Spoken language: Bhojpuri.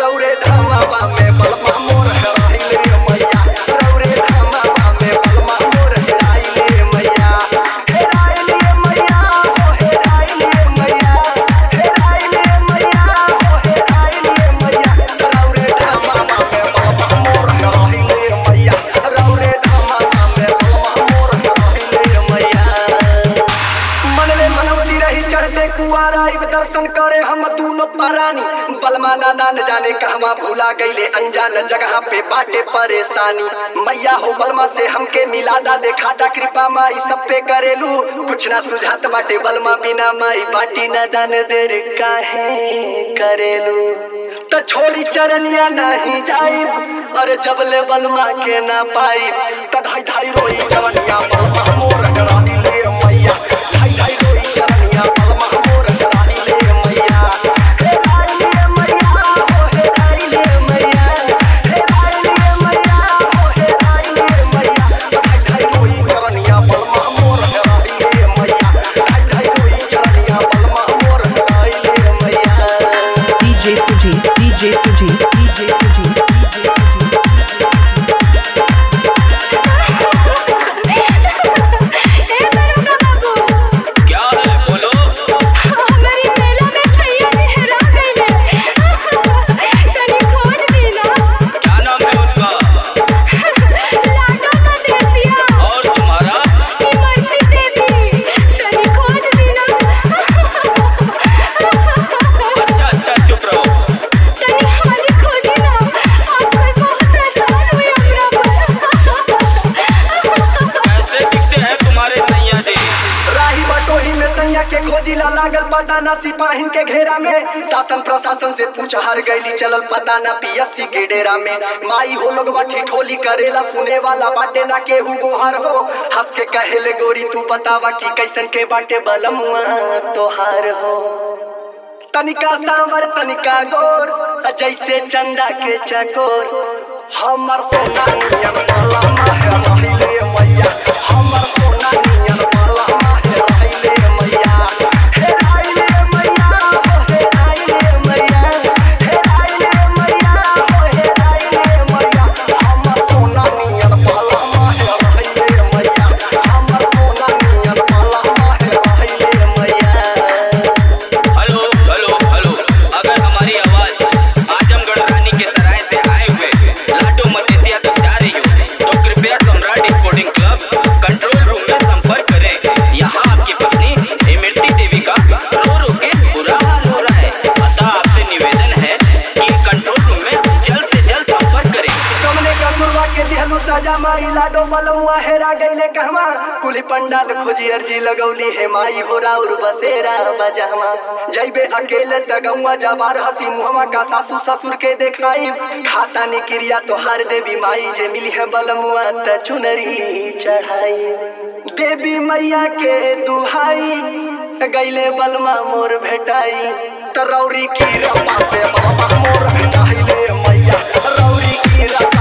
रौरे धामावा में बलमा मोर हेराइले मैया रौरे धामावा में बलमा मोर हेराइले मैया हेराइले मैया ओ हेराइले मैया हेराइले मैया ओ हेराइले मैया रौरे धामावा में बलमा मोर हेराइले मैया रौरे धामावा में बलमा मोर हेराइले मैया मनले मनौती रही चढ़ते कुआरा इब दर्शन करे हम दूनो परानी बलमा नाना न जाने कहवा भूला गईले अनजान जगह पे बाटे परेशानी मैया हो बलमा से हमके मिलादा देखादा कृपा माई सब पे करेलू कुछ ना सुझात बाटे बलमा बिना माई बाटी न दान देर काहे करेलू त छोड़ी चरनिया नहीं जाई अरे जबले बलमा के ना पाई त धाई धाई रोई चरनिया बलमा मोर करानी ले मैया धाई धाई रोई चरनिया बलमा मोर करानी ले मैया हे धाई ले मैया हो हे धाई ले मैया हे धाई ले मैया हो हे धाई ले मैया धाई धाई रोई चरनिया बलमा मोर करानी ले मैया धाई धाई रोई चरनिया बलमा मोर करानी ले मैया DJ Sujit, DJ Sujit, DJ Sujit, DJ Sujit. क्या है बोलो क्या नाम है उसका और तुम्हारा अच्छा अच्छा चुप रहो कैसे दिखते हैं तुम्हारे सैया जी राही बटोही में सैया के खोजिला लागल पता ना सिपाहिन के घेरा में शासन प्रशासन से पूछ हार गईली चलल पता ना पीएससी के डेरा में माई हो लोग बाठी ठोली करेला सुने वाला बाटे ना केहू गोहार हो हंस के कहेले गोरी तू बतावा कि कैसन के बाटे बलमुआ तोहार हो तनिका सांवर तनिका गोर जैसे चंदा के चकोर हमर सोना नियन माला माहे रहिले मैया हमर सोना नियन माला माहे रहिले मैया हे रहिले मैया हो हे रहिले मैया हे रहिले मैया हो हे रहिले मैया हमर सोना नियन माला माहे रहिले मैया हमर सोना नियन माला माहे रहिले मैया हेलो हेलो हेलो अगर हमारी आवाज आजमगढ़ रानी के सराय से आए हुए लाडो मदेसिया तक जा रही हो तो कृपया Samrat sporting club control room में संपर्क करें यहाँ आपकी पत्नी इमरती देवी का रो रो के बुरा हाल हो रहा है अतः आपसे निवेदन है कि कंट्रोल रूम में जल्द से जल्द संपर्क करें कमले का सुरवा के दिहलू सजा माई लाडो बलमुआ हेरा गईले कहवा कुली पंडाल खोजी अर्जी लगौली हे माई हो राउर बसेरा बजामा जैबे अकेले तगौआ जबार हसी मुहमा का सासू ससुर के देखाई खाता नि क्रिया तोहार देवी माई जे मिली है बलमुआ त चुनरी चढ़ाई देवी मैया के दुहाई गईले बलमा मोर भेटाई त रौरी की रपा से बाबा मोर भेटाई ले मैया रौरी की रपा